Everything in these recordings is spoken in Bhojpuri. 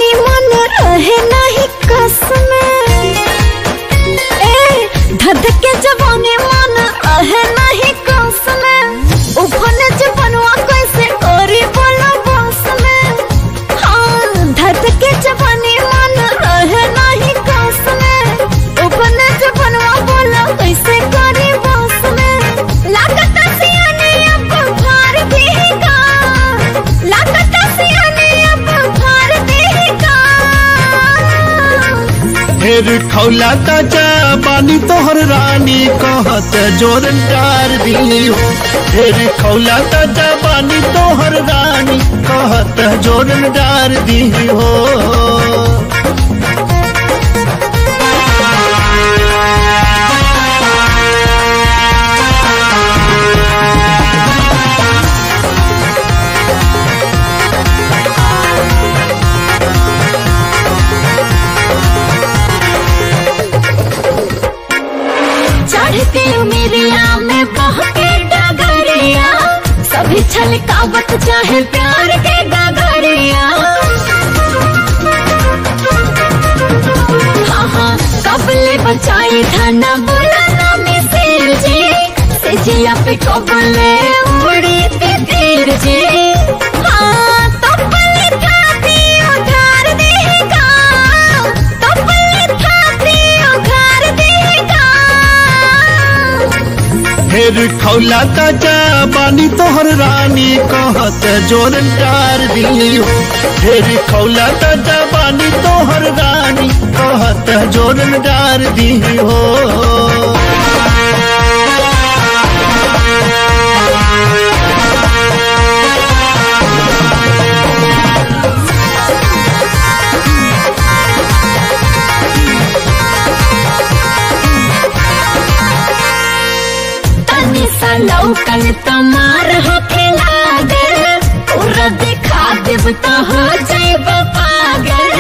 जवानी मन रहे नहीं कस में ए धध के जवानी मन रहे नहीं कस में उफन जवनवा कैसे करी बोला बस में हाँ धध के जवानी मन रहे नहीं कस में उफन जवनवा बोला कैसे करी बस में लागत सियाने अब फार देगा लागत सियाने अब फार देगा ढेर खौला ताजा बानी तोहर रानी कहत जोरन डार दी हो ढेर खौला ताजा बानी तोहर रानी कहत जोरन डार दी हो चढ़ते उमेरिया में बहके डगरिया सभी छलकावत चाहे प्यार के डगरिया हाँ हाँ कबले बचाई धना बोला ना मिसिर जी से जिया पे कबले उड़ी ते तीर जी हाँ तबले थाती उधार देगा तबले थाती उधार देगा ढेर खौला ताजा बानी तोहर रानी कहत जोरन डार दी हो ढेर खौला ताजा बानी तोहर रानी कहत जोरन डार दी हो तनी सा लौकल तमार होखे लागल पूरा दिखा देब तो हो जाएब पागल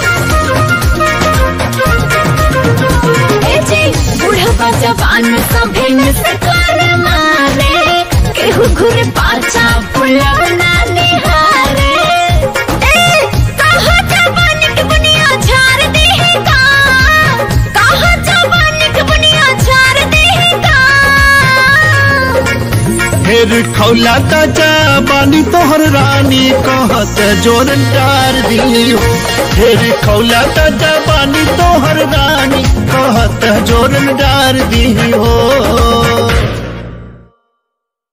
ए जी बुढ़वा जवान सभे में से कर मारे केहू घुर पाछा पुलव ना निहारे ए कहाँ जवानी के बुनिया झाड़ देगा कहाँ जवानी के बुनिया झाड़ देगा ढेर खौला ताजा बानी तोहर रानी कहत जोरन डार दी हो ढेर खौला ताजा बानी तोहर रानी कहत जोरन डार दी हो